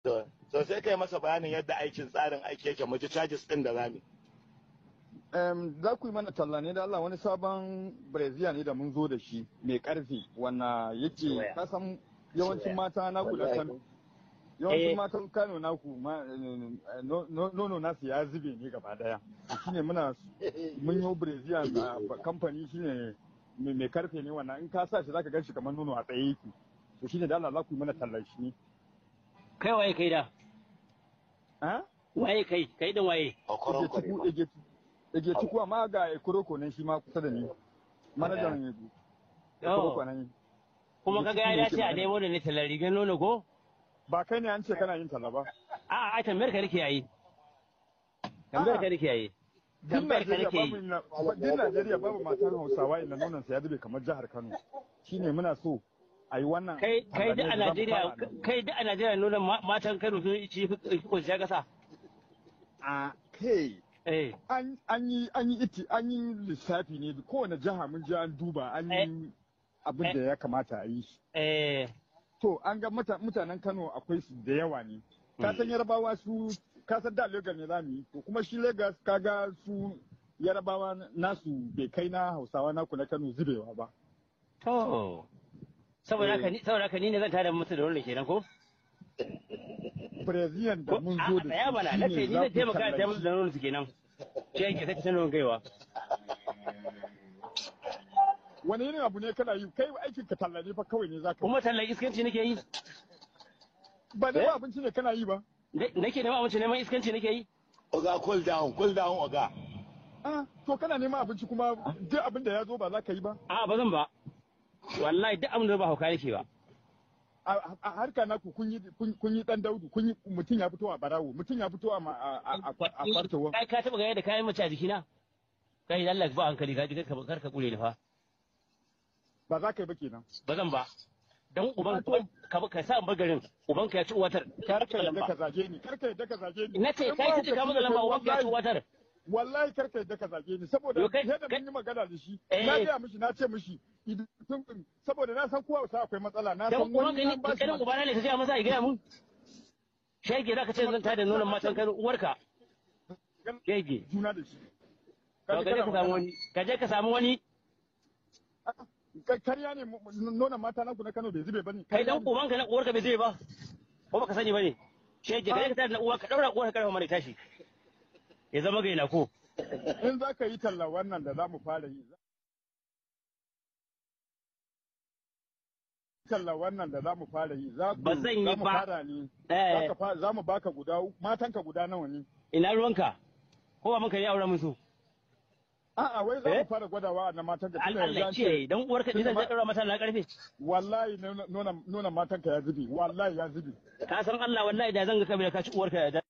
To, so sai kai masa bayanin yadda aikin tsarin aiki yake mu ji charges din da zamu. Em, za ku yi mana talla ne da Allah wani sabon Brazil ne da mun zo da shi mai karfi wanda yake Soya. kasan yawancin Soya. mata naku da Wallahi. Kano Eh. yawancin matan Kano naku ma- eh, no- no- nono nasu ya zube ne gaba daya shine muna mun yi Brazil a kamfani shine mai mai karfe ne wannan in ka sa shi zaka gan shi kamar nono a tsaye yake to shine da Allah za ku yi mana tallar shi ne kai waye kai da ha waye kai kai din waye Okoron Ege Chukwu Ege Ege Chukwu amma ga Ekoroko nan shi ma kusa da ni manajan Ekoroko nan kuma kaga ya dace a nemo da ne tallar rigar nono ko ba kai ne an ce kana yin talla ba a a tambayar ka nake yayi tambayar ka nake yayi din tambayar ka Najeriya nake babu yi na- din Najeriya babu matan Hausawa inda nonon sa ya zube kamar jihar Kano shine muna so a yi wannan kai kai da a talla ne da za mu Najeriya fara nan. kai da a Najeriya nuna ma- matan Kano sun ci fi ko shi kasa a kai eh an an yi an yi iti an yi lissafi ne kowane jiha mun je an duba an yi abin da ya kamata a yi shi eh To an ga muta- mutanen Kano akwai su da yawa ne. Ka san Yarabawa su ka san da Lagos ne za mu yi. To kuma shi Lagos kaga su Yarabawa nasu bai kai na Hausawa naku na Kano zubewa ba. to saboda haka ni saboda haka ni ne zan tada musu da wannan kenan ko Brazilian da ko mun a zo da ya mana nace shi ni zan taimaka da musu da nonon su kenan shi yake sai ta nonon gaiwa Wani irin abu ne kana yi kai aikin ka talla ne fa kawai ne zaka. kuma tallan iskanci nake yi Ba ne Eh? ba abinci ne kana yi ba. Da- nake neman abinci neman iskanci nake yi Oga cool down, cool down Oga. Ah, to kana neman abinci kuma duk abin da ya zo ba za ka yi ba. a ba zan ba wallahi duk abin da ba hauka nake ba A a harka naku kun yi kun kun yi dan daudu kun yi mutum ya fito a barawo mutum ya fito a ma- a a a a kwartowa. kai ka taba ga yadda kayan mace a jikina kai Allah ba hankali ka ji kar ka kure ni fa Ba za ka yi ba kenan. ba zan ba dan uban ka ka sa in bar garin uban ka ya ci uwatar karka yadda ka zage ni karka yadda ka zage ni na ce kai kace ka maka lamba uban ka ya ci uwatar wallahi karka yadda ka zage ni saboda Yo, kai- yadda kai- mun yi magana da shi Eh. na gaya mishi na ce mishi idan tun- saboda na san kowa sa akwai matsala na dan san uban wani ka an ba ni shi kanin ubana ne ka ce masa ya gaya mun shege zaka ce zan tada nonon matan kan uwarka magana shege juna da shi to ka je ka samu wani ka je ka samu wani Ka- karya ne mu- mu- nonon mata naku na Kano bai zube bane kai dan Karya ne. uban ka na uwarka bai zai ba ko baka sani bane shege ka je ka tada na uwarka daura uwarka karfa mare tashi ya zama gaina ko in za ka yi talla wannan da za mu fara yi za- talla wannan da za mu fara yi za ku- Ba zan yi za mu ba. fara ne Eh. Za ka fa- za mu baka guda uku- matanka guda nawa ne ina ruwanka ko ba muka yi auren musu A'a wai za Eh? mu fara gwadawa na matan ka tunda yanzu Allah an ce ce dan uwarka ni zan tunda ma- daura mata na karfe wallahi nuna nuna matan ka ya zubi wallahi ya zubi ka san Allah wallahi da zan ga kabila ka ci uwarka da